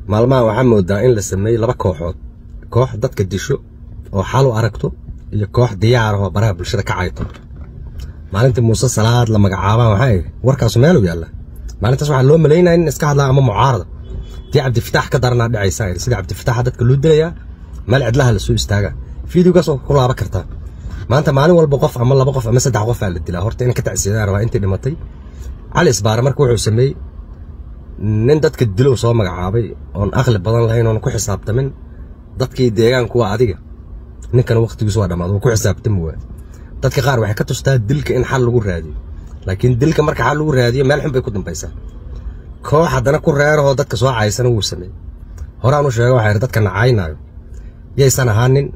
maalmaha waxaa moodaa in la sameeyey laba kooxood koox dadka disho oo xal u aragto iyo koox diyaar ah oo baraha bulshada ka cayto maalintii muuse salaad la magacaabaan waxaa idhi warkaasu meelu yaalla maalintaas waxaa loo malaynaya in iska hadlaa ama mucaarada dii cabdifitaax ka daranaa dhacaysaa idhi sida cabdifitaaxa dadka loo dilayaa meel cidlaha la soo istaagaa fideogaas oo ku laaban kartaa maanta maalin walba qof ama laba qof ama saddex qof aa la dilaa horta in ka tacsiyadaa rabaa intii dhimatay cali isbaare marka wuxuu sameeyey nin dadka dilow soo magacaabay oon aqli badan lahayn oon ku xisaabtamin dadkii deegaanku waa adiga ninkan waqtigiisu waa dhammaad wuu ku xisaabtami waa dadka qaar waxay ka tustaa dilka in xal lagu raadiyo laakiin dilka marka xal lagu raadiyo meel xun bay ku dambaysaa koox haddana ku reerahoo dadka soo caysana wuu sameeyey horaan u sheega waxaa yidhi dadka nacaynaayo yaysan ahaanin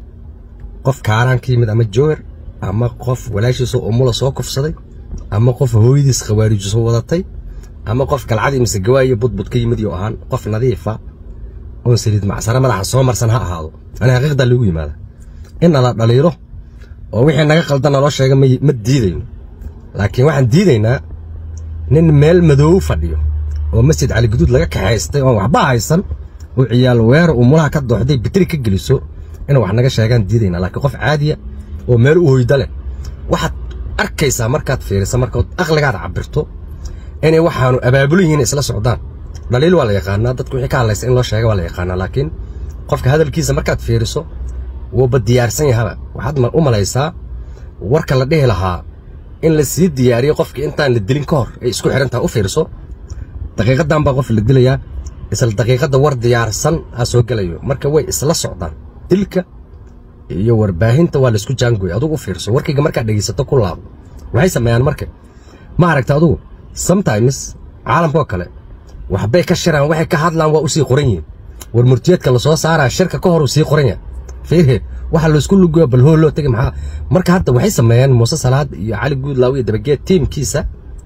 qof kaaraan ka yimid ama joohar ama qof walaashiisoo umula soo kufsaday ama qof hooyadiis khawaarijiso wadatay ama qof galcadii mise gawaayo budbud ka yimid iyo ahaan qof nadiifa oon saliid macsare madaxa soo marsan ha ahaado ani xaqiiqdaa loogu yimaada in nala dhaliilo oo wixii naga qaldan naloo sheega ma diidayno laakiin waxaan diidaynaa nin meel madoow fadhiyo oo masjid caliguduud laga kaxaystay oon waxba haysan oo ciyaal weera umulaha ka dooxday bitri ka geliso inay wax naga sheegaan diidaynaa laakiin qof caadiya oo meel u hoyda leh waxaad arkaysaa markaad fiirisa markaad aqligaad cabirto inay waxaanu abaabulu yihiin isla socdaan dhaliil waa la yaqaanaa dadku wixii ka hadlaysa in loo sheega waa la yaqaanaa laakiin qofka hadalkiisa markaad fiiriso wuuba diyaarsan yahaba waxaad u malaysaa warka la dhihi lahaa in la sii diyaariyo qofkii intaan la dilin ka hor ay isku xirantaha u fiirso daqiiqadan baa qof la dilayaa isla daqiiqadda war diyaarsan aa soo gelayo marka way isla socdaan dilka iyo warbaahinta waa laisku jaangoy adugu u fiirso warkayga markaad dhegaysato ku laabo waxay sameeyaan marka ma aragta adugu sometimes caalamkoo kale waxbay ka shiraan waxay ka hadlaan waa u sii qoran yihiin war murtiyeedka la soo saaraa shirka ka hor uu sii qoran yahay fiirhe waxa laisku lugoyo bal hool loo tegay maxaa marka hadda waxay sameeyaan muuse salaad iyo cali guudlaaw iyo dabageed tiimkiisa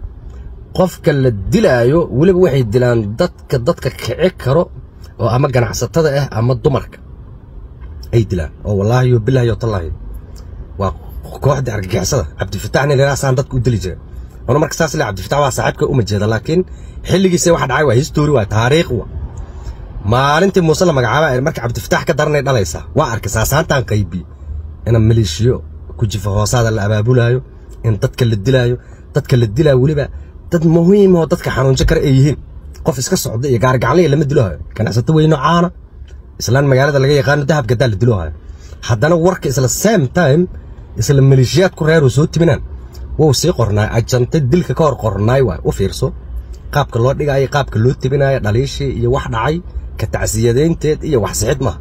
qofka la dilaayo weliba waxay dilaan dadka dadka kici karo oo ama ganacsatada ah ama dumarka ay dilaan oo wallaahi yo bilaahi yo tallaahi waa kooxda argagixisada cabdifatax nin ilaasaan dadka u dili jira ona marka saas le cabdifatax waa saaxiibka uma jeeda laakiin xilligiisa waxa dhacay waa history waa taariikh wa maalintii muuse la magacaaba marka cabdifatax ka daranay dhalaysaa waa arkay saasaantaan qaybi in maleeshiyo ku jifa hoosaada la abaabulaayo in dadka la dilaayo dadka la dilaayo weliba dad muhiim oo dadka xanuunsan kara ay yihiin qof iska socda iyo gaargacanliya lama dilohayo ganacsato weyno caana islaan magaalada laga yaqaano dahabka daa la dilohayo haddana warka isla same time isla maleeshiyaad ku reer oo soo timinaan wou sii qornaay ajanta dilka ka hor qornaay waay u fiirso qaabka loo dhigaayo qaabka loo tibinaayo dhaliishii iyo wax dhacay ka tacsiyadaynteed iyo wax sixid maaha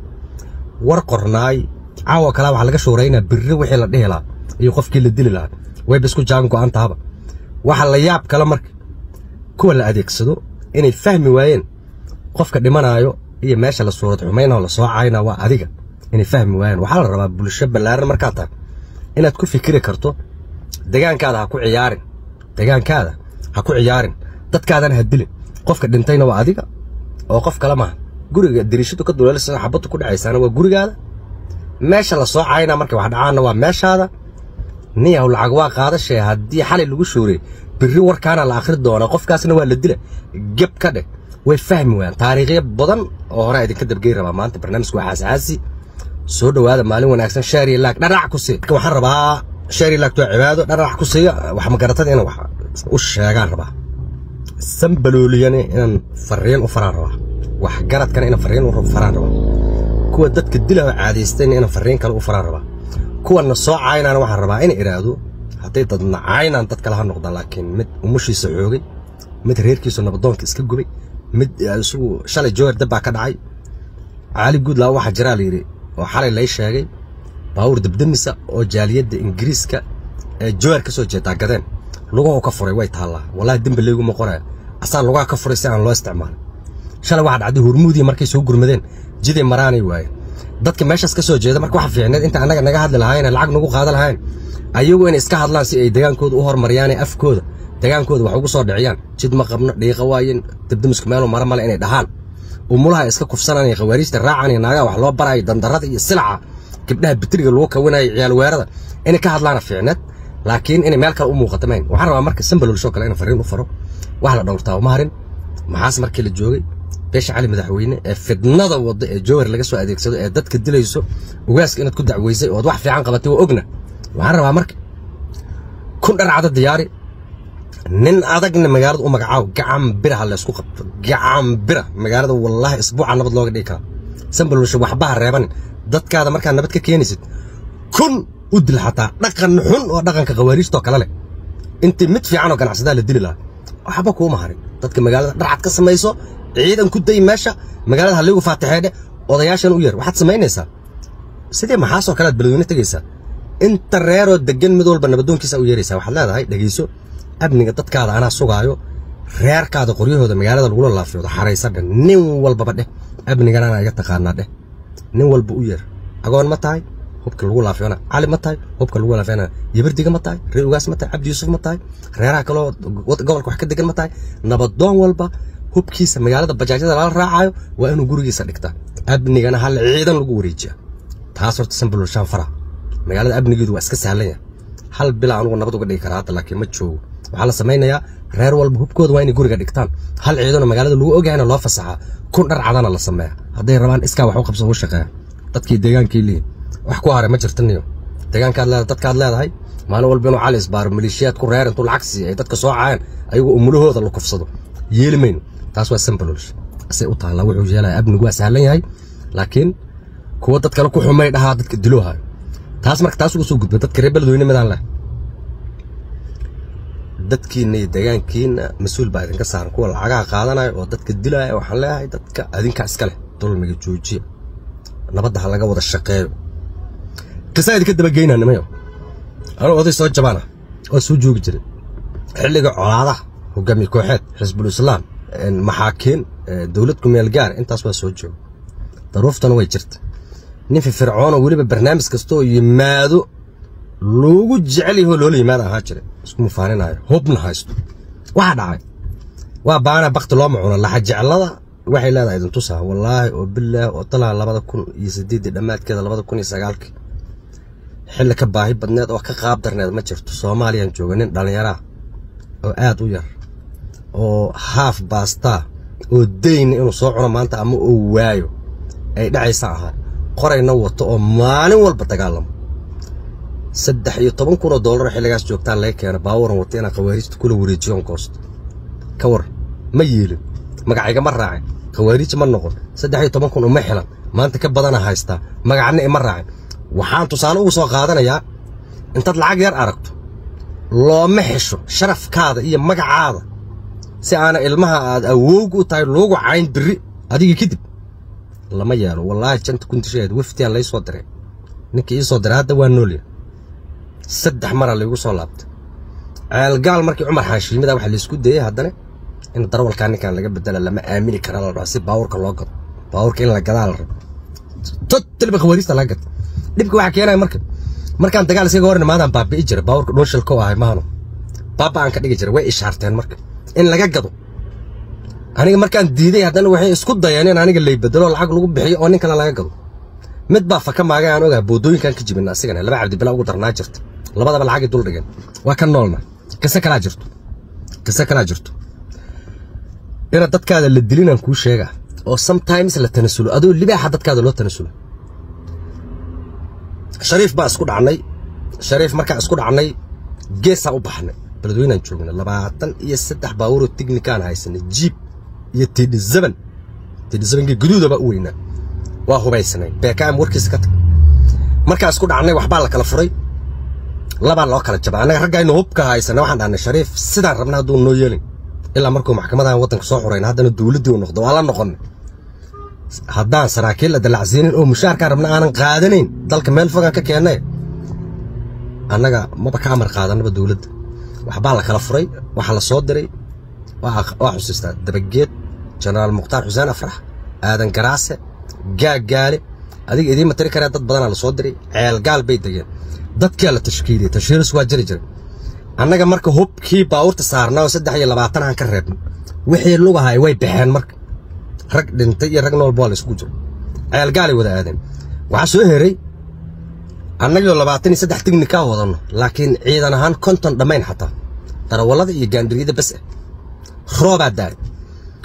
war qornaay caawa kalaa waxaa laga shuuraynaa birri wixii la dhihi lahaa iyo qofkii la dili lahaa wayba isku jaan go'an tahaba waxa la yaab kale marka kuwa la adeegsado inay fahmi waayeen qofka dhimanaayo iyo meesha la suurad xumaynao la soo caayna waa adiga inay fahmi waayeen waxaa la rabaa bulsho ballaaran markaad tahay inaad ku fikiri karto degaankaada ha ku ciyaarin degaankaada ha ku ciyaarin dadkaadana ha dilin qofka dhintayna waa adiga oo qof kale maaha guriga dariishadu ka duleelisa xabaddu ku dhacaysaana waa gurigaada meesha la soo caayna markay wax dhacaanna waa meeshaada niyaw lacag waa qaadashee haddii xalay lagu shooray birri warkaana la akhri doonaa qofkaasna waa la dila geb ka dheh way fahmi waayaan taariikhyo badan oo hore idinka dabgey rabaa maanta barnaamijku waa xaasaasi soo dhowaada maalin wanaagsan shaari laag dharac ku sii waxaan rabaa shaari laagtu waa cibaado dharac ku siiyo wax magaratada inaan wax u sheegaan rabaa sambalooliyane inaan fariin u faraan rabaa wax garadkana inaan fariin u faraan rabaa kuwa dadka dilaho caadaystayna inaan fariin kale u faraan rabaa kuwana soo caynaan waxaan rabaa inay idhaahdo hadday dadna caynaan dad kale ha noqdaan laakiin mid umushiisa xoogay mid reerkiisu nabadoonka iska gubay mid isagu shalay joohar dabbaa ka dhacay caali guudlaa waxaa jiraa la yidhi oo xalay lay sheegay baawur dabdamisa oo jaaliyadda ingiriiska ee joohar ka soo jeedaa gadeen luguhu ka furay way taallaa wallahi dembi leyguma qoraya asaa lugaha ka furay si aan loo isticmaalin shalay waxaa dhacday hurmuudii markay soo gurmadeen jiday maraanay waayeen dadka meeshaas ka soo jeeda marka waxa fiicneed inta annaga naga hadli lahaayeen lacag nagu qaadan lahayn ayagu inay iska hadlaan si ay degaankooda u horumariyaan ee afkooda degaankooda wax ugu soo dhiciyaan jid ma qabno dhiiqa waayen dabdamisku meelu mara male inay dhahaan umulaha iska kufsananaya khawaariijta raacanaya naagaha wax loo baraayo dandarada iyo silaca gabdhaha bitriga lagu kawinayo ciyaal weerada inay ka hadlaana fiicneed laakiin inay meel kale u muuqato mayn waxaan rabaa marka sambalol shoo kale inaan fariin u faro wax la dhowrtaa uma harin maxaas markii la joogay beesha cali madaxweyne ee fidnada wadda ee jowhar laga soo adeegsado ee dadka dilayso ugaaska inaad ku dacweysay ood wax fiican qabatay waa ogna waxaan rabaa marka kun dharcada diyaari nin adagna magaalada u magacaabo gacan bira ha laysku qabto gacan bira magaalada wallaahi isbuuca nabad looga dhigi karaa sambalwasha waxbaha reebanin dadkaada markaa nabad ka keenaysid kun u dil xataa dhaqan xun oo dhaqanka khawaariijtoo kale leh intii mid fiican oo ganacsadaa la dili lahaa waxba kuuma harin dadka magaalada dharcad ka samayso ciidan ku day meesha magaalada halligu faatixeedhe odayaashan u yeer waxaad samaynaysaa sidii maxaasoo kalead beladweyne tegaysaa inta reeroo degan mid walba nabadoonkiisa u yeeraysaa waxaad leedahay dhegayso amniga dadkaada anaa sugaayo reerkaada qoryahooda magaalada lagula laafiyoodo xaraysa dheh nin walbaba dheh amnigan anaa iga taqaanaa dheh nin walba u yeer agoon ma tahay hubka lagu laafiyona cali ma tahay hubka lagu laafiyona yabardiga ma tahay ree ugaas ma tahay cabdi yuusuf ma tahay reeraha kaloo gobolka wax ka degan ma tahay nabadoon walba hubkiisa magaalada bajaajyada lala raacayo waa inuu gurigiisa dhigtaa amnigana hal ciidan lagu wareejiya taas horta sambalo shaan fara magaalada amnigeedu waa iska sahlan yahay hal bila anugu nabad uga dhigi karaa hadda laakiin ma joogo waxaa la samaynayaa reer walba hubkooda waa inay guriga dhigtaan hal ciidano magaalada lagu ogayana loo fasaxaa kun dhar cadana la sameeya hadday rabaan iskaa wax u qabsan u shaqeeya dadkii deegaankii lihi wax ku haray ma jirtaniyo deegaankaad leedahay dadkaad leedahay maalin walba inuu cali isbaaro maleeshiyaad ku reer intuu lacag siiya ay dadka soo caayaan ayagoo umulahooda la kufsado yeeli mayno taas waa sambalosh asay u taallaa wuxuu yeelaya amnigu waa sahlan yahay laakiin kuwa dad kale ku xumay dhahaa dadka diloohayo taas marka taas uga soo gudba dadka reer beledweyne midaan leh dadkiina iyo deegaankiina mas-uul baa idinka saaran kuwa lacagaha qaadanaya oo dadka dilaya waxaan leeyahay dadka adinkaa iska leh dulmiga joojiya nabadda ha laga wada shaqeeyo qisaa idinka dabageynaa nimayo anuu oday soo jabaana oo soo joogi jiray xilliga colaadaha hogaamiye kooxeed xisbul islaam maxaakiin dowlad kumeel gaar intaas waa soo jooga daruuftana way jirta nin firfircoon oo weliba barnaamij kasta oo yimaado loogu jecel yahoo loola yimaada ahaa jira isku mufaaninaayo hubna haysto waxaa dhacay waa baana bakti looma cuno laxa jeclada waxay leedahay idin tusaa wallaahi oo bilaah oo talaa labada kun iyo sideeddii dhammaadkeeda labada kun iyo sagaalkii xilli ka baahi badneed oo ka qaab darneed ma jirto soomaaliyaan jooga nin dhallinyaraa oo aad u yar oo haaf baastaa oo dayna inuu soo cuno maanta ama uu waayo ay dhacaysa ahaa qorayna wato oo maalin walba dagaalamo saddex iyo toban kun oo dollar xilligaas joogtaan laga keena baawaran wata inaan khawaariijta kula wareejiyoon goosto ka war ma yeelin magacayga ma raacin khawaariij ma noqon saddex iyo toban kun uma xilan maanta ka badana haystaa magacna ima raacin waxaan tusaale ugu soo qaadanayaa intaad lacag yar aragto looma xesho sharafkaada iyo magacaada si aana ilmaha aad awoog u tahay loogu cayn biri adiga kadib lama yeelo wallaahi janta kuntisheed waftiyaa lay soo diray ninkii ii soo diray hadda waa noolya saddex mara laygu soo laabtay ceelgaal markii cumar xaashiimida waxa laysku dayey haddana in darwalkaa ninkan laga bedela lama aamini kara la dhaho si baawurka loo gado baawurka in la gadaa la rabo totaliba khawaariista laga gado dhibka waxaa keenaya marka markaan dagaal iskaga hor imaadaan baabi'i jira baawurka dhuushilka u ahay maahano baaba aan ka dhigi jira way ishaarteen marka in laga gado aniga markaan diiday haddana waxay isku dayeen in aniga lay bedelo lacag lagu bixiyo oo nin kale laga gado mid baa faka maagay aan ogaa boodooyinkan ka jibina asigana laba cabdibila ugu darnaa jirta labadaba lacagay dul dhigeen waa ka noolna kise kalaa jirto kise kalaa jirto ina dadkaada la dilinaan kuu sheega oo sometimes la tanasulo adoo libaaxa dadkaada loo tanasulo shariif baa isku dhacnay shariif markaan isku dhacnay geesaa u baxnay beledweynaan joognay labaatan iyo saddex baabuuroo tignikaan haysanay jiib iyo tidhi zaban tidhi zabankii guduudaba u weynaa waa hubaysnay beekaam warkiisa ka tag markaan isku dhacnay waxbaa la kala furay labaa loo kala jabay annaga raggaynu hubka haysana waxaan dhahnay shariif sidaan rabna hadduu noo yeelin ilaa markuu maxkamadahan waddanka soo xurayna haddana dowladdii u noqdo waa la noqonnay haddaan saraakiil la dalacsiinin oo mushaarkaan rabna aanan qaadanayn dalka meel fogaan ka keennay annaga maba ka amar qaadanaba dowladda waxbaa la kala furay waxaa la soo diray waa xusiistaa dabageed jenaraal mukhtaar xuseen afrax aadan garaase gaaggaale adiga idiinma tiri karee dad badanaa la soo diray ceelgaal bay degeen dadkaa la tashkiiliyey tashhiiris waa jiri jiray annaga marka hubkii baawurta saarnaa oo saddex iyo labaatan aan ka reebnay wixii lugahay way baxeen marka rag dhintay iyo rag noolba waa la isugu jiro ceelgaalay wada aadeen waxaa soo heray annagoo labaatan iyo saddex tignikaa wadanno laakiin ciidan ahaan konton dhammayn xataa darawallada iyo gaandhiriyada bas ah roobaa daay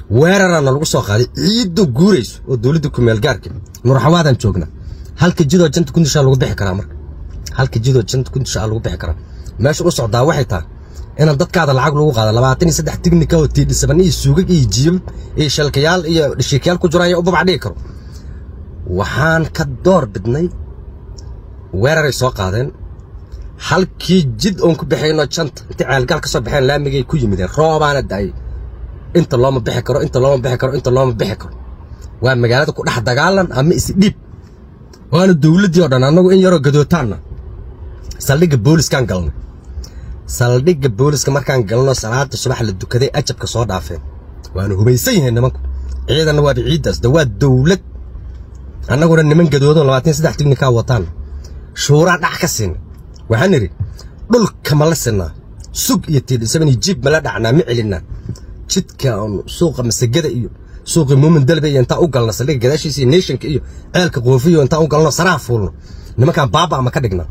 weerarana lagu soo qaaday ciiddu guurayso oo dowladda kumeel gaarka nurxawaadaan joognaa halka jidoo janta kundishaa lagu bixi karaa marka halka jidoo janta kundishaa lagu bixi karaa meesha u socdaa waxay tahay inaan dadkaada lacag lagu qaado labaatan iyo saddex tignika oo tiidhisaban iyo suugag iyo jiibab iyo shalkayaal iyo dhishiikayaal ku jiraan ayaa u babac dhigi karo waxaan ka door bidnay weeraray soo qaadeen halkii jid oon ku bixayno janta intay ceelgaal ka soo baxeen laamigay ku yimideen roobaana da'ay inta looma bixi karo inta looma bixi karo inta looma bixi karo waa magaalada ku dhex dagaalan ama isdhiib waana dowladdii oo dhan annagu in yaroo gadootaanna saldhigga booliskaan galnay saldhigga booliska markaan galno salaada subax la dukaday ajabka soo dhaafeen waana hubaysan yihiin nimanku ciidanna waaba ciiddaas de waa dowlad annaguna niman gadoodo labaatan saddex tignikaa wataan shuuraa dhac ka siinay waxaan idhi dhulka ma la sinaa sug iyo tiidhisaban iyo jiib mala dhacnaa ma celinaa jidka oon suuqa masagada iyo suuqii muumin dalbe iyo intaan u galno saldhigga gadaashiisa iyo neeshanka iyo ceelka qoofiyo intaan u galno saraha fuulno nimankaan baaba ama ka dhigna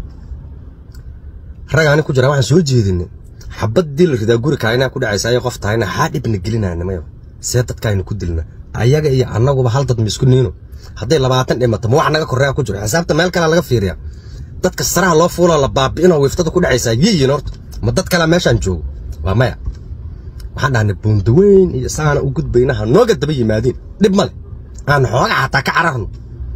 ragaani ku jira waxaan soo jeedinay xabaddii la ridaa guri kaayna ku dhacaysa ayay qof tahayna xaa dhibna gelinaa nimayo see dadkaaynu ku dilna ayaga iyo annaguba hal dad miisku niino hadday labaatan dhimato ma wax naga korreeya ku jiro xisaabta meel kalea laga fiiriyaa dadka saraha loo fuuloo la baabi'inoo wiiftada ku dhacaysaa yiyin horta ma dad kalea meeshaan joogo waa maya waxaan dhahnay buundaweyn iyo saana u gudbaynaha nooga daba yimaadiin dhib male aan xooga xataa ka cararno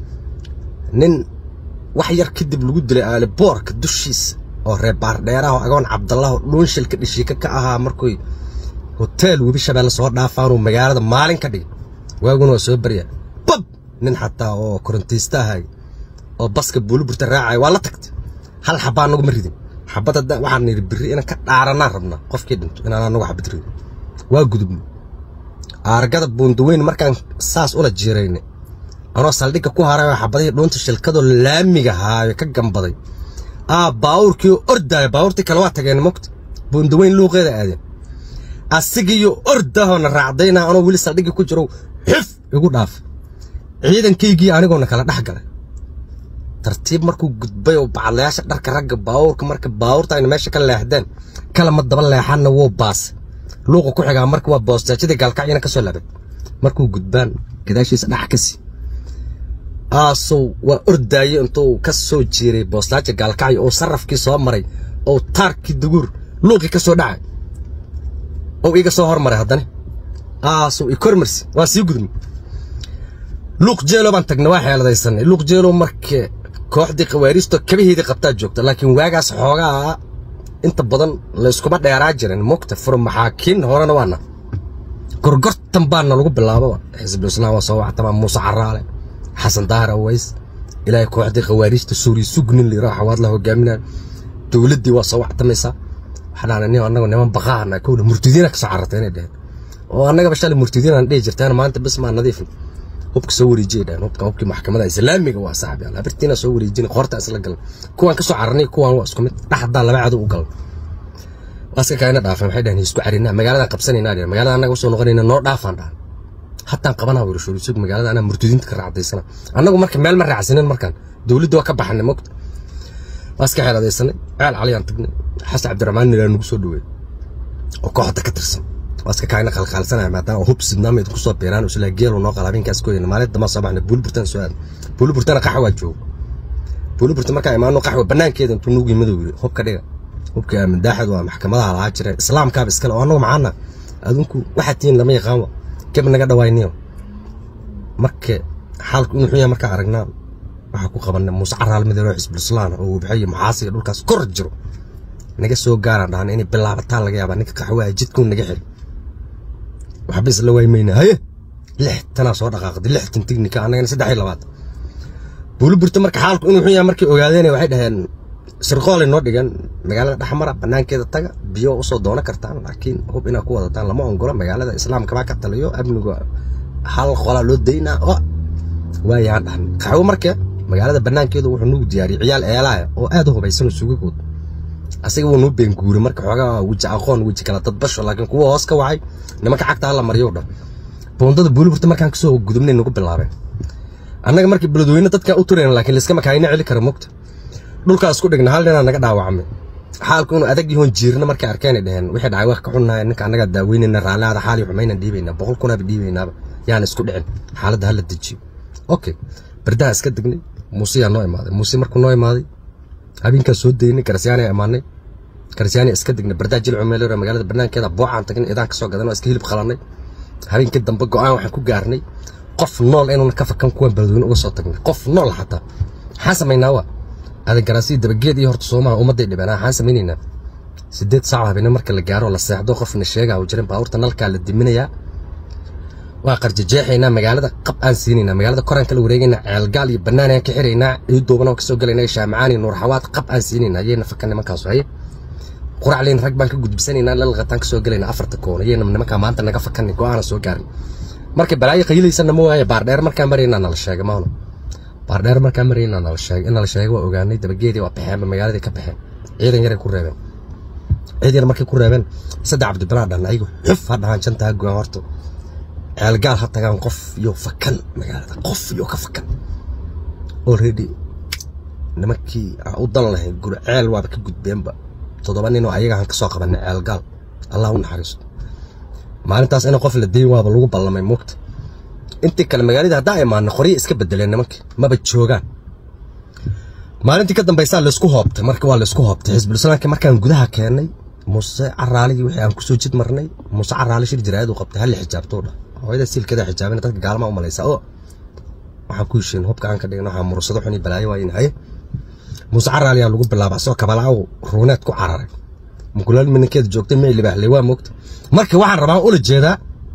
nin wax yar kadib lagu dilay aaliboorka dushiisa oo reer baardheeraha oo agoon cabdallaho dhuunshilka dhishiika ka ahaa markuy hoteel webi shabeelle soo dhaafaanuu magaalada maalin ka dhigay waaguna waa soo baryaa bab nin xataa oo korontaysta ahay oo baska buuliburta raacaya waa la tagtay hal xabaa anagu ma ridin xabad hadda waxaan nidhi birri inaan ka dhaaranaan rabnaa qofkii dhinto inaan anagu xabad ridin waa gudubnay aargada buundaweyn markaan saas ula jiiraynay anoo saldhigga ku haray oo xabadihii dhuunta shilkadoo laamiga haayo ka gambaday aa baawurkii ordaaya baawurtii kale waa tageen mogta buundaweyn luuqeeda aadeen asigiiyo ordahoona raacdayna anoo weli saldhiggii ku jiro xif igu dhaaf ciidankaygii anigoona kala dhex galay tartiib markuu gudbay oo bacadlayaasha dharka ragga baawurka marka baawurta ayna meesha ka leexdeen kalama daba leexanna wuu baasay luuqa ku xigaa marka waa boostaajadii gaalkacyana ka soo labay markuu gudbaan gadaashiisa dhax ka sii aasow waa ordaaye intuu ka soo jiiray boostaaja gaalkacyo oo sarrafkii soo maray oo taarkii duguur luuqii ka soo dhacay oo iga soo hormaray haddana aasow i kormarsi waa sii gudmi luuq jeelo baan tagnay waa xeeladaysanay luuq jeelo marka kooxdii khawaariisto kabaheedii qabtaa joogta laakiin waagaas xoogaa inta badan layskuma dheeraa jirin mugta fur maxaakiin horena waana gorgortan baana lagu bilaabo xisbul islaam waa soo wactama muuse caraale xasan daahir aways ilaahay kooxdii khawaariijta suuriya sugnin liraa xawaad la hogaaminaya dowladdii waa soo wactamaysaa waxaan nin annagu niman baqaana kowna murtidiina kasoo carartay inay dheheen oo annagaba shalay murtidiinaan dhihi jirtaan maanta bis maa nadiifin hubka soo wareejiyay dhaheen hubka hubkii maxkamada islaamiga waa saaxib yaal habirtiina soo wareejin qoorta isla galan kuwaan kasoo cararnay kuwaan waa isku mid dhaxdaa laba cadow u galan waaska kaayna dhaafeen waxay dhaheen isku carinaa magaaladan qabsanaynaa dhaheen magaalada annaga usoo noqonayna noo dhaafaan dhahan hataan qabanaa wiri shuruusug magaalada anaa murtadiinta ka raacdaysana annagu marka meel ma raacsanin markaan dowladda waa ka baxanay mogta waaska xeeladaysanay ceel caliyaan tagnay xasan cabdiraxmaan nilaa nagu soo dhaweey oo kooxda ka tirsan waaska kaayna qalqaalsanaya maadaama hub sidnaama idinku soo beeraan isla geelu noo qala habeenkaas kooyana maalin dama soo baxnay buulburtan soo aad buulburtana qaxwa waa joogo buulburta markaa imaano qaxwa banaankeeda intuu nugu yimid yiri hubka dhiga hubka mandaaxad waa maxkamadaha lahaa jira islaamkaaba iskale oo annagu macaana adinku waxaad tihiin lama yaqaan keb naga dhawaayniyo marka xaalku inuu xun yahay markaa aragnaa waxaa ku qabanay muuse caraal midow xisbul islaam oo wabxiyo maxaasiga dhulkaas kor jiro naga soo gaaraan dhahna inay bilaabataan laga yaabaa ninka qaxwaha jidkuu naga xiri waxba isla waymayna haye lixtanaa soo dhaqaaqday lixtan tignika annagana saddex iyo labaad buuliburta marka xaalku inuu xun yahay markay ogaadeen waxay dhaheen sirqoolay noo dhigan magaalada dhexmara banaankeeda taga biyo usoo doono kartaan laakiin hub inaad ku wadataan lama ongola magaalada islaamkabaa ka taliyo amniga hal qolaa loo daynaa o waayaan dhahnay qaxwo marka magaalada banaankeedu wuxuu nugu diyaariyey ciyaal eelaaya oo aad u hubaysanoo sugagood asiga wuu nuu beenguuray marka xoogaa weji aqoon weji kala dadbasho laakiin kuwa hoos ka wacay nimanka cagta hala maryo dhan boondada buuliburta markaan kasoo gudubnay nagu bilaabeen annaga markii beledweyne dadkaa u turayna laakiin liskama kaayna celi kara mogta dhulkaa isku dhigna hal ninaa naga dhaawacmay xaalku inuu adag yahoon jiirna markay arkeenay dheheen wixii dhacay wax ka xunnahay ninka annagaa daaweynayna raalliada xaali xumaynan dhiibaynaa boqol kunaaba dhiibaynaaba yaan isku dhicin xaaladda hala dejiyo okay bardaha iska degnay muuse yaa noo imaaday muuse markuu noo imaaday habeenkaa soo daynay garsyaana imaanay garsyaana iska degnay bardaha jilcu meelora magaalada banaankeeda boocaan tagnay idaan kasoo gadanoo iska hilib qalanay habeenkii dambe go-aan waxaan ku gaarnay qof nool inuuna ka fakan kuwan beledweyne uga soo tagnay qof nool xataa maxaan samaynaa waa adan garaasiya dabageed iyo horta soomaha ummadday dhibeen waxaan samaynaynaa sideed saac habeenimo marka la gaaro la seexdo qofna sheega u jirin baabuurta nalkaa la diminayaa waa qarjajeexaynaa magaalada qab aan siinaynaa magaalada koraan kala wareegaynaa ceelgaal iyo bannaan aan ka xiraynaa ciid duuban oo kasoo galaynaa shaamacaan iyo nuurxawaad qab aan siinaynaa ayayna fakan nimankaasu haye quracleyn rag baan ka gudbisanaynaa lalqataan kasoo galaynaa afarta koon ayayna nimankaa maanta naga fakanay go-aana soo gaarin marka balaayo qayilaysana ma waaye baardheer markaan maraynaa nala sheega maahno baardheer markaan maraynaa nala sheega in nala sheega waa ogaanay dabageedii waa baxeen magaaladii ka baxeen ciidan yaray ku reebeen ciid yar markay ku reebeen saddex cabdibilaa dhan ayagu xuf ha dhahaan jantaa goan horta ceelgaal ha tagaan qof iyo fakan magaalada qof iyo ka fakan already nimankii aan u dan lahayn guri ceel waaba ka gudbeenba toddoba nin oo ayagaan ka soo qabanay ceelgaal allah u naxariisto maalintaas in qof la dayn waaba lagu ballamay muugta intii kale magaalada haddaa imaana qoryo iska bedeleen nimankii maba joogaan maalintii ka dambaysaa laysku hoobtay marka waa laysku hoobtay xisbulislaamkii markaan gudaha keennay muuse caraaligi wixii aan kusoo jid marnay muuse caraali shir jiraayad uu qabtay halli xijaabtuu dhah hooyada siilkeeda xijaabina dadka gaalama u malaysa oo waxaan ku heshiin hubka aan ka dhigna waxaa mursado xun iyo balaayo waayin haye muuse caraali yaa lagu bilaaba asoo kabalaaw ruuneed ku cararay mukulaal minankeeda joogtay may libaaxley waa moogta marka waxaan rabaa ula jeedaa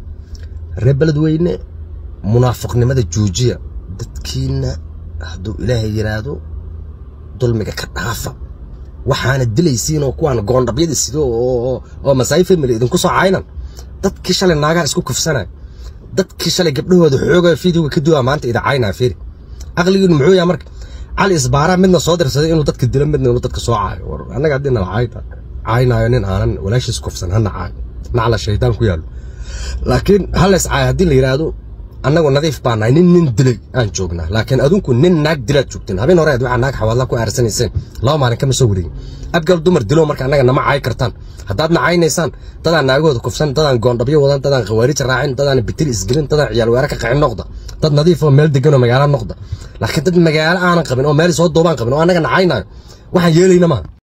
reer beledweyne munaafiqnimada joojiya dadkiina hadduu ilaahay yidhaahdo dulmiga ka dhaafa waxaana dilaysiin oo kuwaan goondhabyada sido oo masaayi family idinku soo caynan dadkii shalay naagaha isku kufsanay dadkii shalay gabdhahooda xooga fiidiyowga ka duwaa maanta ida caynaa fiiri aqligiinu muxuu yahay marka cali isbaaraa midna soo dirsaday inuu dadka dilo midna inuu dadka soo caayo war annaga haddii nala cayta caynaayo nin aanan walaashiis kufsan hana caayo nacla shaydaan ku yaallo laakiin halays caayo haddii la yidhaahdo annagu nadiif baa nahay nin nin dilay aan joognaa laakiin adinku nin naag dilaad joogteen habeen hore waxaa naag xawaadla ku aarsanayseen laba maalin kama soo wareegin abgal dumar dilo marka annaga nama caay kartaan haddaad nacaynaysaan dadaan naagahooda kufsan dadaan goondhabyo wadan dadaan khawaarij raacin dadaan bitil isgelin dadaan ciyaal weera ka qacin noqda dad nadiif oo meel degan oo magaalo noqda laakiin dad magaalo aanan qabin oo meel soo duubaan qabin oo annaga nacaynaayo waxaan yeelayna maaha